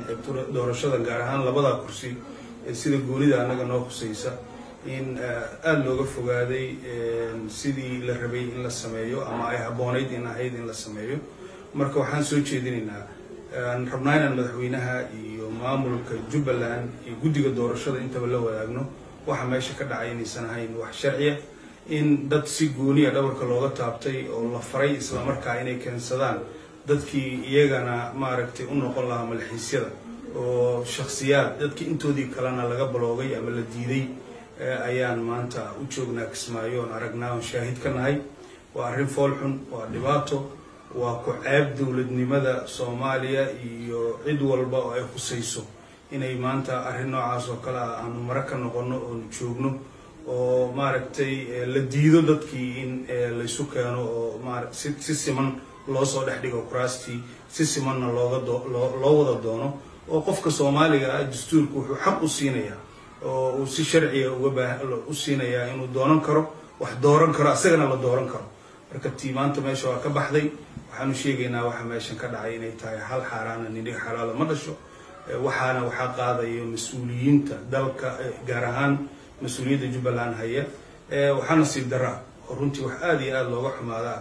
doorashada gaar ahaan labada kursi sida goonida annaga noo khusaysa in aada looga fogaaday sidii la rabay in la sameeyo ama ay habboonayd in ahayd in la sameeyo marka waxaan soo jeedinaynaa aan rabnaa inaan madaxweynaha iyo maamulka jubbaland iyo guddiga doorashada intaba la wadaagno waxa meesha ka dhacay inaysan ahayn wax sharciya in dad si gooniya dhabarka looga taabtay oo la faray islamarkaa inay keensadaan dadkii iyagana maaragtay u noqon lahaa malxiisyada oo shaksiyaad dadkii intoodii kalena laga baloogay ama la diiday ayaan maanta u joognaa kismaayo oon aragnaa oon shaahid ka nahay waa arrin foolxun waa dhibaato waa ku ceeb dowladnimada soomaaliya iyo cid walba oo ay khusayso inay maanta arrin noocaas oo kale ah aanu mare ka noqono oonu joogno oo maaragtay la diido dadkii in laysu keeno oo maara si si siman loo soo dhex dhigo kuraastii si simanna looga loo wada doono oo qofka soomaaliga ah dastuurku wuxuu xaq u siinayaa oo uu si sharciga uga baa u siinayaa inuu doonan karo wax dooran karo asagana la dooran karo marka tii maanta meesha waa ka baxday waxaanu sheegaynaa waxa meeshan ka dhacay inay tahay hal xaaraana nidhig xalaala ma dhasho waxaana waxaa qaadaya mas-uuliyiinta dalka gaar ahaan mas-uuliyadda jubbaland haya waxaa nasiib daraa oo runtii wax aada iyo aada looga xumaadaa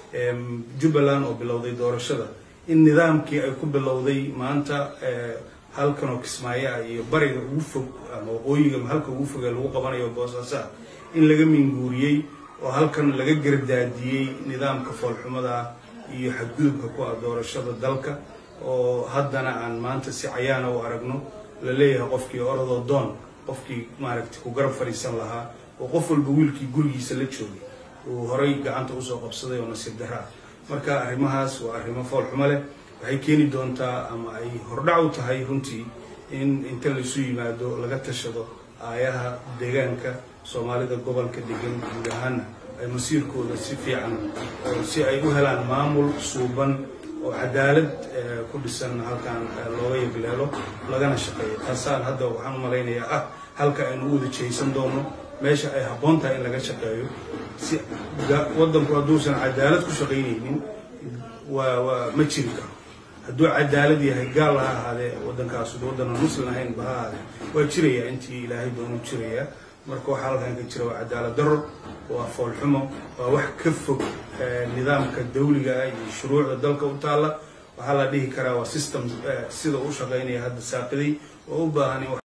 jubbaland oo bilowday doorashada in nidaamkii ay ku bilowday maanta halkan oo kismaayo ah iyo bariga ugu fog ama waqooyiga halka ugu fogee lagu qabanayo boosaasaa in laga minguuriyey oo halkan laga gardaadiyey nidaamka foolxumada iyo xadgudubka ku ah doorashada dalka oo haddana aan maanta si cayaana u aragno la leeyahay qofkii orodoo doon qofkii maaragtay ku garab fadhiisan lahaa oo qof walba wiilkii gurigiisa la joogay uu horay gacanta usoo qabsaday oo nasiib daraa marka arrimahaas waa arrimo foolxumo leh waxay keeni doontaa ama ay hordhac u tahay runtii in inta laysu yimaado laga tashado aayaha deegaanka soomaalida gobolka degan guud ahaana ay masiirkooda si fiican si ay u helaan maamul suuban oo cadaalad ku dhisan halkaan looga yegleelo lagana shaqeeyo taasaan hadda waxaan u malaynayaa ah halka aynu u wada jehaysan doono meesha ay habboon tahay in laga shaqeeyo si waddanku hadduusan cadaalad ku shaqaynaynin waa waa ma jiri karo hadduu cadaalad yahay gaal ha ahaadee waddankaas waddanan muslim ahayn ba ha ahaadee waa jirayaa intii ilaahay doonu jirayaa marka waxaa halkan ka jira waa cadaalad darro waa foolxumo waa wax ka fog nidaamka dawliga ah iyo shuruucda dalka u taalla waxaa la dhihi karaa waa system sida u shaqaynaya hadda saaqiday oo u baahan